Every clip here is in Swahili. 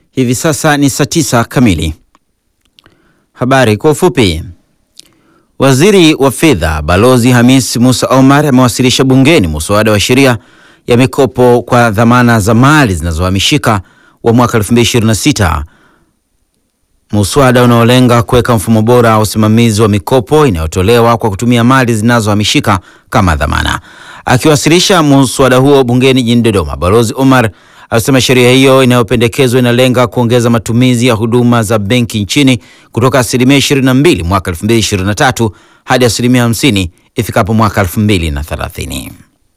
Hivi sasa ni saa tisa kamili. Habari kwa ufupi. Waziri wa Fedha Balozi Hamis Musa Omar amewasilisha bungeni muswada wa sheria ya mikopo kwa dhamana za mali zinazohamishika wa mwaka 2026, muswada unaolenga kuweka mfumo bora wa usimamizi wa mikopo inayotolewa kwa kutumia mali zinazohamishika kama dhamana. Akiwasilisha muswada huo bungeni jijini Dodoma, Balozi Omar alisema sheria hiyo inayopendekezwa inalenga kuongeza matumizi ya huduma za benki nchini kutoka asilimia 22 mwaka 2023 hadi asilimia 50 ifikapo mwaka 2030.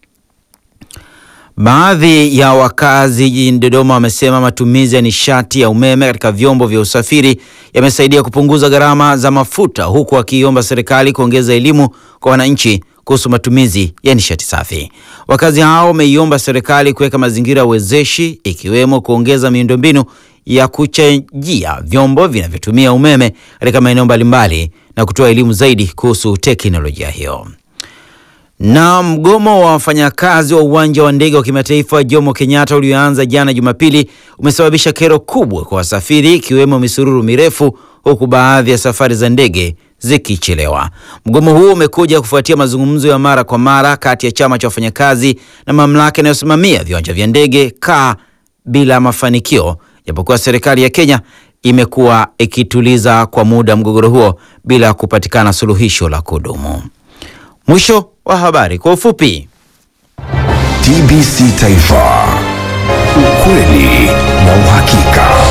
Baadhi ya wakazi jijini Dodoma wamesema matumizi ya nishati ya umeme katika vyombo vya usafiri yamesaidia kupunguza gharama za mafuta, huku wakiiomba serikali kuongeza elimu kwa wananchi kuhusu matumizi ya nishati safi. Wakazi hao wameiomba serikali kuweka mazingira wezeshi ikiwemo kuongeza miundombinu ya kuchajia vyombo vinavyotumia umeme katika maeneo mbalimbali na kutoa elimu zaidi kuhusu teknolojia hiyo. Na mgomo wa wafanyakazi wa uwanja wa ndege wa kimataifa Jomo Kenyatta ulioanza jana Jumapili umesababisha kero kubwa kwa wasafiri ikiwemo misururu mirefu huku baadhi ya safari za ndege zikichelewa. Mgomo huo umekuja kufuatia mazungumzo ya mara kwa mara kati ya chama cha wafanyakazi na mamlaka inayosimamia viwanja vya ndege kaa bila mafanikio, japokuwa serikali ya Kenya imekuwa ikituliza kwa muda mgogoro huo bila kupatikana suluhisho la kudumu. Mwisho wa habari kwa ufupi. TBC Taifa, ukweli na uhakika.